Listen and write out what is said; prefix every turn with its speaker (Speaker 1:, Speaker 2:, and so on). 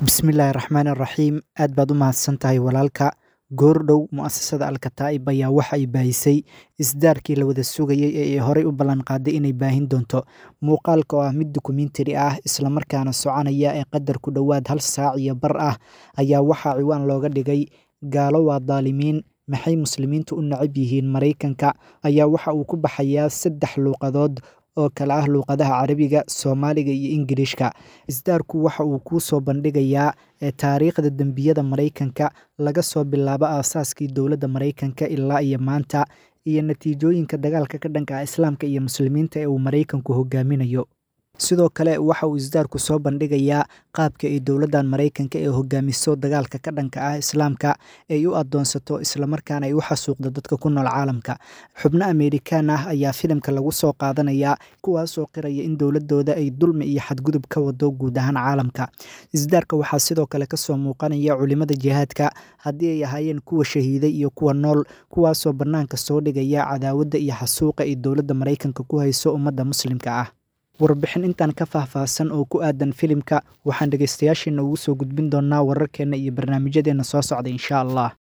Speaker 1: bismillaahi raxmaani raxiim aad baad u mahadsan tahay walaalka goordhow mu'asasada alkataa'ib ayaa waxa ay baahisay isdaarkii la wada sugayey ee ay horey u ballanqaaday inay baahin doonto muuqaalka oo ah mid dokumentari ah islamarkaana soconaya ee qadar ku dhowaad hal saac iyo bar ah ayaa waxaa ciwaan looga dhigay gaalo waa daalimiin maxay muslimiintu u nacab yihiin maraykanka ayaa waxa uu ku baxayaa saddex luuqadood oo kale ah luuqadaha carabiga soomaaliga iyo ingiliishka isdaarku waxa uu kuu soo bandhigayaa taariikhda dembiyada maraykanka laga soo bilaabo aasaaskii dowladda maraykanka ilaa iyo maanta iyo natiijooyinka dagaalka ka dhanka ah islaamka iyo muslimiinta ee uu maraykanku hogaaminayo sidoo kale waxa uu isdaarku soo bandhigayaa qaabka ay dowladdan maraykanka ee hogaamiso dagaalka ka dhanka ah islaamka ay u adoonsato islamarkaana ay u xasuuqdo dadka ku nool caalamka xubno amerikaan ah ayaa filimka lagu soo qaadanayaa kuwaasoo qiraya in dowladooda ay dulmi iyo xadgudub ka wado guud ahaan caalamka isdaarka waxaa sidoo kale kasoo muuqanaya culimada jihaadka haddii ay ahaayeen kuwa shahiiday iyo kuwa nool kuwaasoo bannaanka soo dhigaya cadaawadda iyo xasuuqa ay dowladda maraykanka ku hayso ummadda muslimka ah warbixin intaan ka faahfaahsan oo ku aadan filimka waxaan dhegeystayaasheena ugu soo gudbin doonaa wararkeenna iyo barnaamijyadeena soo socda insha allah